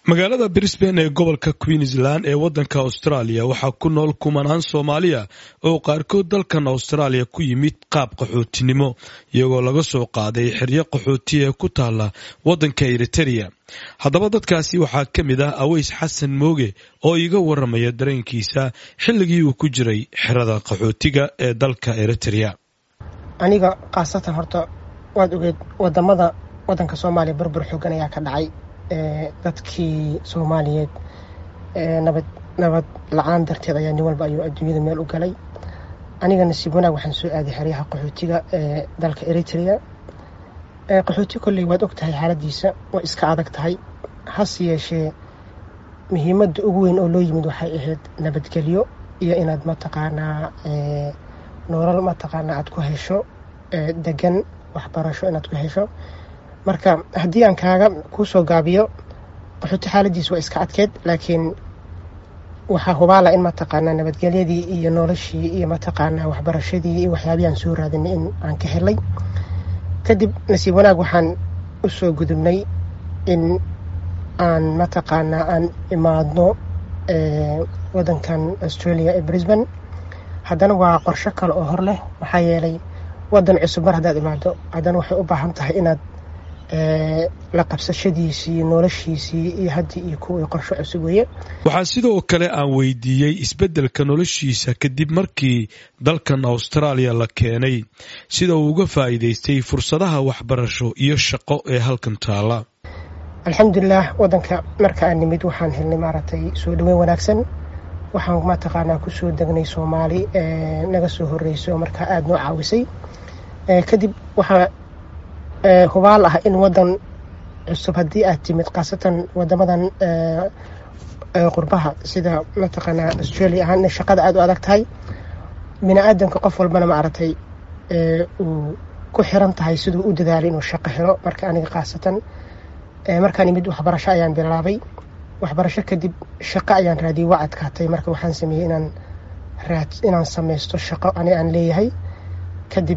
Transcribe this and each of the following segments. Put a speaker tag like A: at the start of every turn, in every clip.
A: magaalada brisbane ee gobolka queensland ee waddanka australia waxaa ku nool kumanaan soomaaliya oo qaarkood dalkan austraaliya ku yimid qaab qaxootinimo iyagoo laga soo qaaday xeryo qaxooti ee ku taala waddanka eritereya haddaba dadkaasi waxaa ka mid ah aweys xasan mooge oo iiga waramaya dareenkiisa xilligii uu ku jiray xerada qaxootiga ee dalka eritereya
B: aniga khaasatan horta waad ogeed wadamada wadanka soomaaliya burbur xoogan ayaa ka dhacay dadkii soomaaliyeed nabad nabad la-aan darteed ayaa nin walba ayuu adduunyada meel u galay aniga nasiib wanaag waxaan soo aaday xeryaha qaxootiga ee dalka eritrea qaxooti kolley waad og tahay xaaladiisa way iska adag tahay hase yeeshee muhiimadda ugu weyn oo loo yimid waxay ahayd nabadgelyo iyo inaad mataqaanaa nolol mataqaanaa aad ku hesho degan waxbarasho inaad ku hesho marka haddii aan kaaga kuu soo gaabiyo qaxooti xaaladiis waa iska adkeed laakiin waxaa hubaala in mataqaanaa nabadgelyadii iyo noloshii iyo mataqaanaa waxbarashadii iyo waxyaabihii aan soo raadinay in aan ka helay kadib nasiib wanaag waxaan u soo gudubnay in aan mataqaanaa aan imaadno wadankan australia ee brisbane haddana waa qorsho kale oo hor leh maxaa yeelay wadan cusub mar haddaad imaado haddana waxay u baahan tahay inaad la qabsashadiisii noloshiisii iyo haddii iyo kuwii qorsho cusub weeye
A: waxaa sidoo kale aan weydiiyey isbeddelka noloshiisa kadib markii dalkan austraaliya la keenay sida uu uga faa'iidaystay fursadaha waxbarasho iyo shaqo ee halkan taala
B: alxamdulilah wadanka marka aan nimid waxaan helnay maaragtay soo dhaweyn wanaagsan waxaan mataqaanaa kusoo degnay soomaali naga soo horreyso markaa aada noo caawisay kadib waxaa hubaal ah in wadan cusub haddii aad timid khaasatan wadamadan qurbaha sida mataqaanaa australia ahaan inay shaqada aada u adag tahay bini aadamka qof walbana maaragtay uu ku xiran tahay siduu u dadaalay inuu shaqo helo marka aniga khaasatan markaan imid waxbarasho ayaan bilaabay waxbarasho kadib shaqo ayaan raadiyey waa adkaatay marka waxaan sameeyey inaan raad inaan samaysto shaqo ani aan leeyahay kadib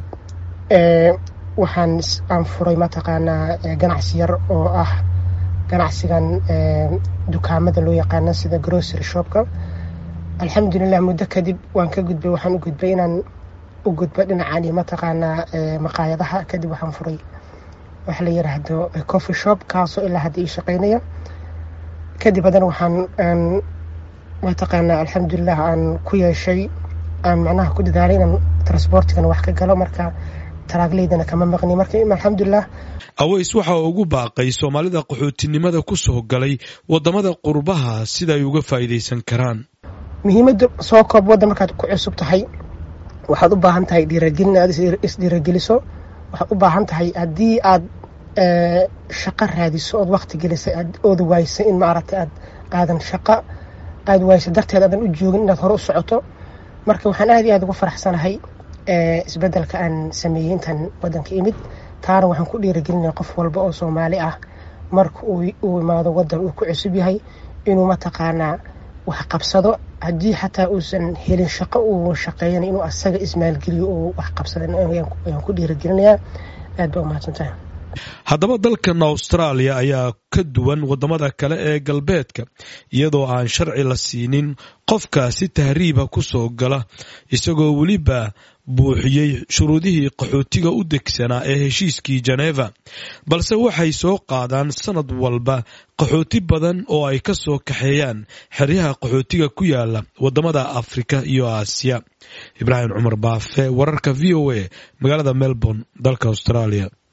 B: waxaan aan furay mataqaanaa ganacsi yar oo ah ganacsigan dukaamada loo yaqaana sida grocery shopka alxamdulilah muddo kadib waan ka gudbay waxaan u gudbay inaan u gudbo dhinacani mataqaanaa maqaayadaha kadib waxaan furay waxa la yiraahdo coffee shop kaasoo ilaa hadda ii shaqeynaya kadib haddana waxaan aan mataqaanaa alxamdulilah aan ku yeeshay aan macnaha ku dadaalay inaan transportigana wax ka galo marka taraagleydana kama maqni marka alxamdulilah
A: aweys waxa uu ugu baaqay soomaalida qaxootinimada ku soo galay wadamada qurbaha sida ay uga faa'iidaysan karaan
B: muhiimadda soo koob waddan markaad ku cusub tahay waxaad u baahan tahay dhiiragelin aad isdhiirageliso waxaad u baahan tahay haddii aad shaqo raadiso ood wakti gelisay ood waysa in maaragtay aad aadan shaqo aada waysa darteed aadan u joogin inaad hore u socoto marka waxaan aad iyo aad ugu faraxsanahay isbeddelka aan sameeyey intaan waddanka imid taana waxaan ku dhiiragelinaya qof walba oo soomaali ah marka uu imaado waddan uu ku cusub yahay inuu mataqaanaa wax qabsado haddii xataa uusan helin shaqo uu shaqeeyana inuu asaga ismaalgeliyo uu wax qabsada ayaan ku dhiiragelinayaa aad ba umahadsantahay
A: haddaba dalkan austraaliya ayaa ka duwan wadamada kale ee galbeedka iyadoo aan sharci la siinin qofka si tahriiba ku soo gala isagoo weliba buuxiyey shuruudihii qaxootiga u degsanaa ee heshiiskii jeneva balse waxay soo qaadaan sanad walba qaxooti badan oo ay ka soo kaxeeyaan xeryaha qaxootiga ku yaala wadamada afrika iyo aasiya ibraahim cumar baafe wararka v o a magaalada melbourne dalka australia